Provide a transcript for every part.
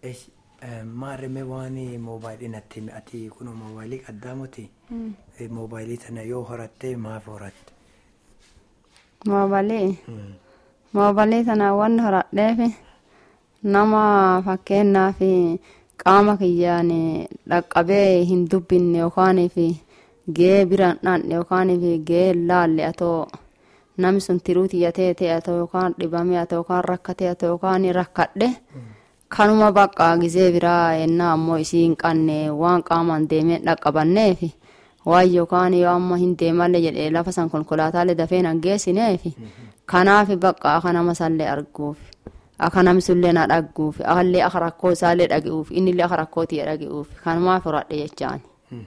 Maarree waan moobaayilii natti ati kun moobaayilii qaddaamuti. Moobaayilii sana yoo horatte maaf horatte? Moobaayilii. Moobaayilii sana wanni horadheef nama fakkeenyaaf qaama kiyyaan dhaqqabee hin dubbinne yookaan gahee biraan dhaanne yookaan gahee laalle atoo namni sun tiruu tiyyatee ta'e atoo yookaan dhibamee atoo yookaan rakkatee atoo yookaan rakkadhe kanuma bakka gizee biraa ennaa ammoo isii hin qanne waan qaamaan deemee dhaqqabanneef waan yookaan yoo amma hin deemalle jedhee lafa san konkolaataalee dafee nan geessineef kanaaf bakka akka nama sallee arguuf akka namni sullee na dhagguuf akallee akka rakkoo isaallee dhagi'uuf innillee akka rakkoo tiyya dhagi'uuf kanumaaf horadhe jechaan.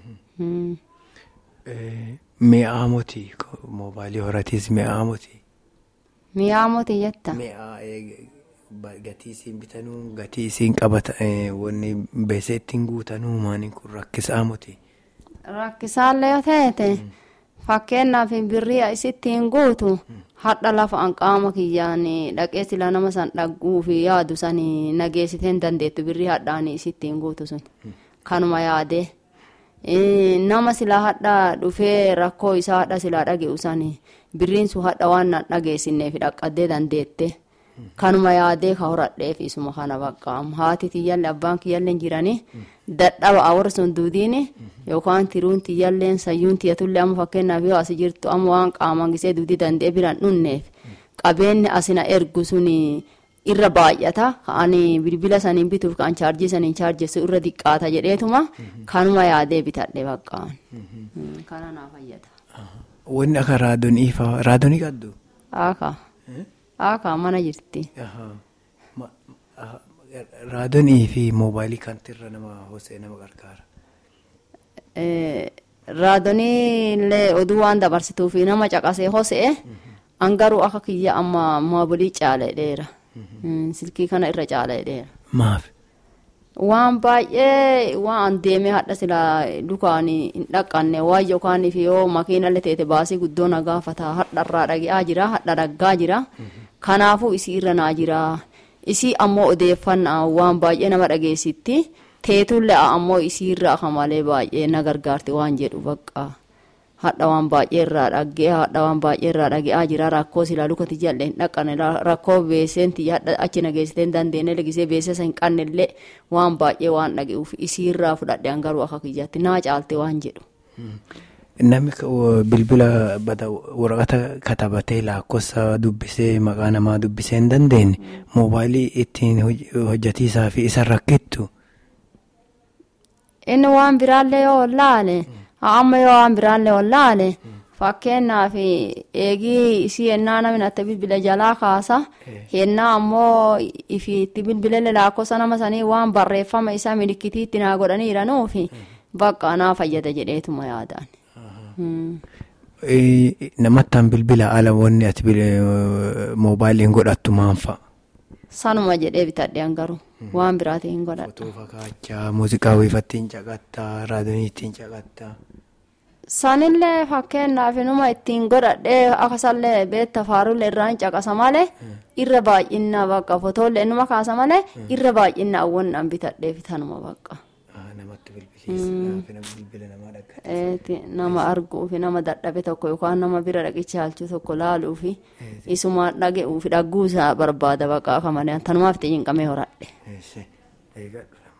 Mi'aa moti moobaayilii horatiis mi'aa moti. Mi'aa moti jetta. Mi'aa gatii isiin bitanuu gatii isiin qabata wanni beesee ittiin guutanuu maaniin kun rakkisaa moti. Rakkisaallee yoo ta'ete fakkeenyaaf birrii isittiin guutu hadha lafa an qaama kiyyaan dhaqee sila nama san dhagguu fi yaadu san nageessitee hin dandeettu birrii hadhaan isittiin guutu sun kanuma yaadee. nama silaa hadha dhufee rakkoo isaa hadha silaa dhage'u sani birriin sun hadha waan nan dhageessinneef dhaqqaddee dandeette kanuma yaadee ka horadheef isuma kana baqqaam haati tiyyallee abbaan kiyyallee jiranii dadhaba awwar sun duudiin yookaan tiruun tiyyalleen sayyuun tiyyatullee amma fakkeenyaaf yoo asi jirtu amma waan qaaman gisee duudii danda'e biraan dhunneef qabeenyi asina ergu suni irra baay'ata ani bilbila saniin bituuf kan chaarjii saniin chaarjessu irra diqqaata jedheetuma kanuma yaadee bitadhe baqqaan kana naa fayyada. Wanni akka raadonii fa'aa raadonii qabdu? Aka aka mana jirti. Raadonii fi moobaayilii kantirra nama hosee nama gargaara. Raadonii illee oduu waan dabarsituu fi nama caqasee hosee an garuu akka kiyya amma moobilii caaledheera. silkii kana irra caaledheera. Maaf? Waan baay'ee waan deemee hadha sila dukaan hin dhaqqanne waan yookaan yoo makiinallee teete baasii guddoo na gaafata hadharraa dhagi'aa jira hadha dhaggaa jira kanaafuu isii irra naa jira isii ammoo odeeffannaa waan baay'ee nama dhageessitti teetullee ammoo isii irra akka malee baay'ee na gargaarti waan jedhu bakka. hadha waan baay'ee irraa dhaggee hadha waan baay'ee irraa dhage'aa jira rakkoo silaa lukati jallee hin dhaqqane rakkoo beeseen tiyya hadha achi nageessitee hin dandeenye legisee beesesa hin qannellee waan baay'ee waan dhage'uuf isii irraa fudhadhe an garuu akka kiyyaatti naa caalte waan jedhu. Namni bilbila bada waraqata katabatee lakkoofsa dubbisee maqaa namaa dubbisee hin dandeenye moobaayilii ittiin hojjetiisaa fi isa rakkittu. Inni waan biraallee yoo laale. amma yoo waan biraallee wallaale fakkeenyaaf eegii isii ennaa namni natti bilbila jalaa kaasa ennaa ammoo ifiitti bilbilele lakkoofsa nama sanii waan barreeffama isaa milikkitiitti naa godhanii jiranuufi bakka naa fayyada jedheetuma yaadaan. Namattaan bilbila ala wanni ati moobaayiliin godhattu maan fa'a? Sanuma jedhee bitadhe garuu waan biraatiin hin godhadha. Fotoo fakkaachaa muuziqaa wiifattiin caqattaa raadiyoo ittiin caqattaa. Sanillee fakkeenyaaf numa ittiin godhadhee akkasallee beekta faarullee irraan caqasa malee irra baay'inna bakka fotoolee numa kaasa malee irra baay'inna awwannaan bitadhee fitanuma bakka. Namatti bilbilisa nama dhaggeeffatu. Nama arguu fi nama dadhabe tokko yookaan nama bira dhaqicha halchuu tokko laaluu fi isuma dhage'uu fi dhagguu isaa barbaada bakka akka malee tanumaaf xiyyiin qabee horadhe.